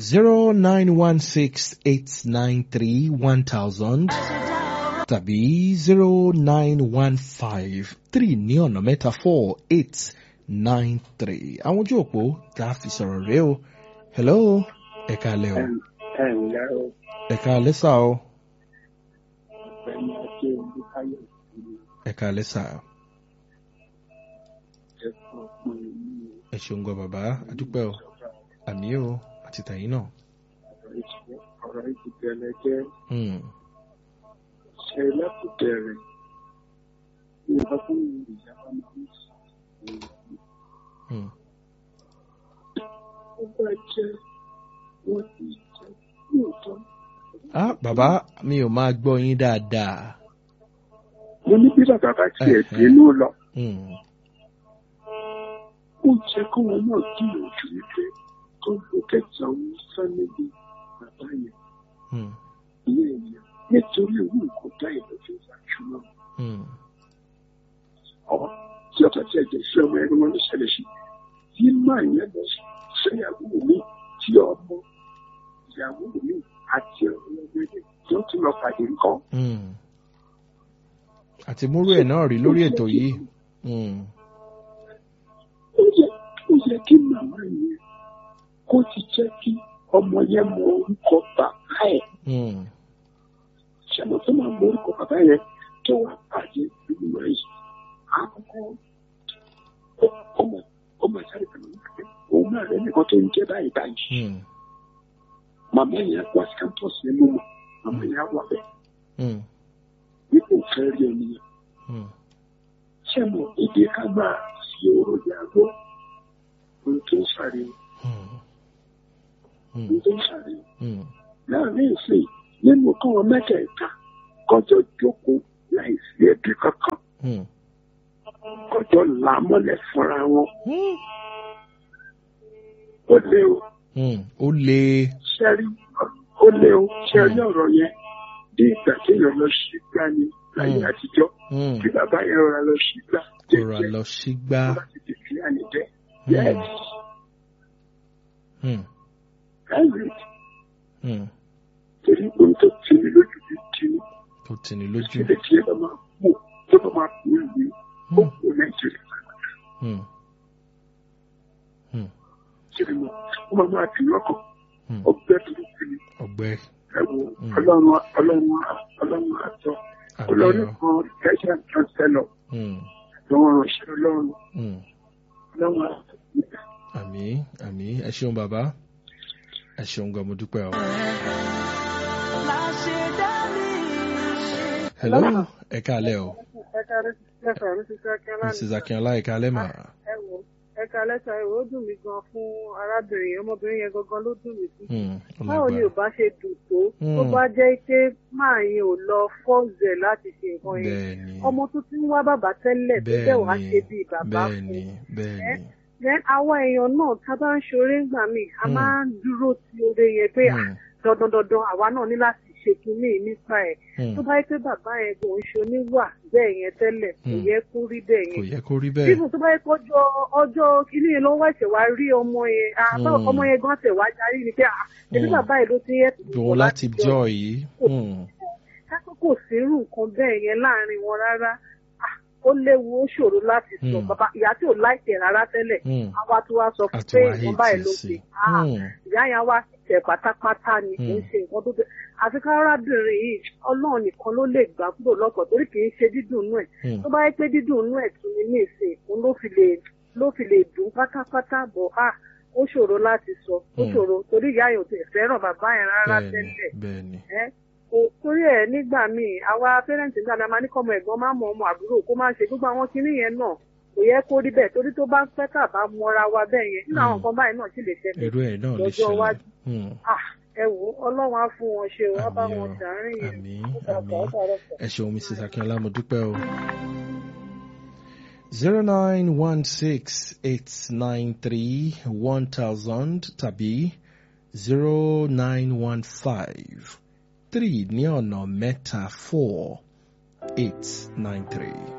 zero nine one six eight nine three one thousand tàbí zero nine one five three ní ọ̀nà mẹ́ta four eight nine three. àwọn ojú òpó tá a fi sọ̀rọ̀ rèé o hello ẹ̀ka alẹ́ o ẹ ǹlẹ́ o ẹ̀ka alẹ́ sà o ọ̀gbẹ́ni ajé olúkáyọ̀ ìlú ẹ̀ka alẹ́ sà ẹ̀kọ́ ọ̀pọ̀ ìlú ẹ ṣeun gan bàbá adúpẹ́ o àmì o àti tàyín náà. ọ̀rọ̀ ìdìbẹ̀rẹ̀ jẹ́ Hmm. ṣe lákòbẹ̀rẹ̀ ìyàbá fún ìyàbá máa ń sọ Hmm. ó bá jẹ́ wọ́n ti jẹ́ lóòótọ́. ah bàbá mi ò máa gbọ́ yín dáadáa. mo ní bí bàbá bá tiẹ̀ Ẹ̀hẹ́. dénú lọ Hmm. ó jẹ́ kó wọn náà gbìyànjú wípé kó ló kẹta òun fámìlì bàbá yẹn Hmm. ilé yẹn nítorí owó nǹkan dá ìlọ́jọ́ ìgbàjúmọ́. Hmm. ọmọ tí ọ̀tọ̀ tí ẹ̀jẹ̀ sí ọmọ ẹni wọn ló ṣẹlẹ̀ sí tí máa yẹn lọ fẹ́yàwó mi tí ọmọ ìyàwó mi àti ọmọ ẹgbẹ́ tí ó tún lọ pàdé nǹkan. Hmm. àti múrú ẹ̀ náà rí lórí ètò yìí. Hmm. ó yẹ ó yẹ kí màmá yẹn kó ti jẹ́ kí ọmọ yẹn mọ orúkọ bàbá ẹ̀ Hmm. ṣàmọ̀ tó máa mọ orúkọ bàbá yẹn tó wà pàdé ìgbìmọ̀ yìí àkọ́kọ́ ó- ọmọ ọmọ ìsáré kan ní pé òun náà rẹ nìkan tó ń jẹ́ báyìí báyìí. Hmm. màmá yẹn wá sí campus yẹn mú mọ́ màmá yẹn wà bẹ́ẹ̀ Hmm. nípò fẹ́ rí ẹni yẹn. Hmm. ṣé mo èdè ká máa fi oró yàgò ohun tó ń sáré Hmm. Hmm. ohun tó ń sáré Hmm. láàrin ìsìn nínú káwọn mẹ́tẹ̀ẹ̀ta kọjọ jókòó láì sí ẹbí kankan Hmm. kọjọ là á mọ́lẹ̀ fúnra wọn Hmm. ó lé o Hmm. ó le. ṣẹ́rí ó lé o ṣẹ́rí ọ̀rọ̀ yẹn bí ìgbà téèyàn lọ sí gbá ni láyé Mm. àtijọ́ Hmm. tí bàbá yẹn rọra lọ sí gbá rọra lọ sígbà. láti tètè àní jẹ́ Hmm. yẹ́n Hmm. ẹ̀rí Hmm. torí ohun tó ti ní lójú bí kìíní tó tì ní lójú. síbẹ̀ tí ẹ bá máa kú tó bá máa kú ìwé ó Hmm. kú nàìjíríà Hmm. Hmm. síbi mọ́ ó máa máa fi lọ́kàn Hmm. ọgbẹ́ burúkú ni ọgbẹ́ ẹ wo Mm. ọlọ́run ọlọ́run ọlọ́run àtọ àmì ọlọ́run ọ. kan kẹ́sà chancellor Hmm. lọ́wọ́ ránṣẹ́ ọlọ́run Hmm. ọlọ́run àtọ. àmì àmì ẹ ṣeun bàbá ẹ ṣeun gan mo dúpẹ́ o. hello ẹ káalẹ́ o ẹ̀ka lẹ́sà ló ti fẹ́ kí ọlá mrs akínọlá ẹ káalẹ́ mà. ẹ wò ẹ̀ka lẹ́sà ẹ wò ó dùn mí gan fún arábìnrin yẹn ọmọbìnrin yẹn gangan ló dùn mí sí. Hmm. ó báwo ni ò lágbára. bá ṣe dùn tó tó Hmm. bá jẹ́ pé máa yẹn ò lọ fọ́ọ̀zẹ̀ láti ṣe nǹkan yẹn bẹ́ẹ̀ni ọmọ tó ti ń wá bàbá tẹ́lẹ̀ tó bẹ̀ wá ṣe bíi bàbá bẹ́ẹ̀ni fún bẹ́ẹ̀ni. then àwa èèyàn náà tá a bá ń ṣoore ńgbà míì a Hmm. máa ń dúró ti oore yẹn pé Hmm. dandan dandan àwa náà ní láti ṣe kinní yìí nípa ẹ̀ Hmm. tó bá yẹ pé bàbá yẹn kò ń ṣe oníwà bẹ́ẹ̀ yẹn tẹ́lẹ̀ kò Hmm. yẹ kó rí bẹ́ẹ̀ kò yẹn yẹ kó rí bẹ́ẹ̀. bíbù tó bá yẹ kó ọjọ́ ọjọ́ kìíní yẹn ló ń wẹ̀sẹ̀ wá rí ọmọ yẹn àbá Hmm. ọmọ yẹn gan tẹ̀ wá yarí ni pé à ẹbí Hmm. bàbá yẹn ló ti yẹ dùn láti jọ yìí. Hmm. kákó kò sírù nǹkan bẹ́ẹ̀ yẹn láàrin wọn rárá Ah, ó léwu ó ṣòro láti sọ Hmm. bàbá ìyá tí ò láìpẹ́ rárá tẹ́lẹ̀ Hmm. àwa tó wá sọ fún àti pé wàá ìwọ̀n báyìí hìtì ló sí. ṣe Ah, Hmm. ìyá yẹn wá tẹ̀ pátápátá ni kì í Hmm. ṣe nǹkan tó tẹ̀ àfi kárábìnrin yìí ọlọ́run nìkan ló lè gbà kúrò lọ́kàn torí kì í ṣe dídùn inú ẹ̀ Hmm. tó bá yẹ pé dídùn inú ẹ̀ tún ní ní ìsìn òun ló fi lè ló fi lè dùn pátápátá bọ̀ á ó ṣòro láti sọ ó Hmm. ṣòro torí ìyá yẹn ò tẹ̀ fẹ́ràn bàbá yẹn rárá bẹ́ẹ̀ni tẹ́lẹ̀ bẹ́ẹ̀ni. ẹ́ kò torí ẹ̀ nígbà míì àwa pẹ́rẹ́ǹtì nígbà náà máa ní kọ́mọ ẹ̀gbọ́n máa mọ ọmọ àbúrò kó máa ṣe gbogbo àwọn kinní yẹn náà kò yẹ kó rí bẹ́ẹ̀ torí tó bá pẹ́ tà bá mọra wa bẹ́ẹ̀ yẹn nínú àwọn Hmm. nǹkan báyìí náà sì lè ṣẹlẹ̀ irú ẹ̀ náà lè lọ́jọ́ ṣẹlẹ̀. iwájú. Hmm. Ah, ẹ wò ó ọlọ́run á fún wọn ṣe wọ́n bá Àmín wọn o. ṣàárín yẹn àmì ó dàgbà àmì ó dàrọ̀ pọ̀. ẹ ṣeun mrs akínọlá mo dúpẹ́ o. zero nine one six eight nine three one thousand tàbí zero nine one five three ní ọ̀nà mẹ́ta four eight nine three.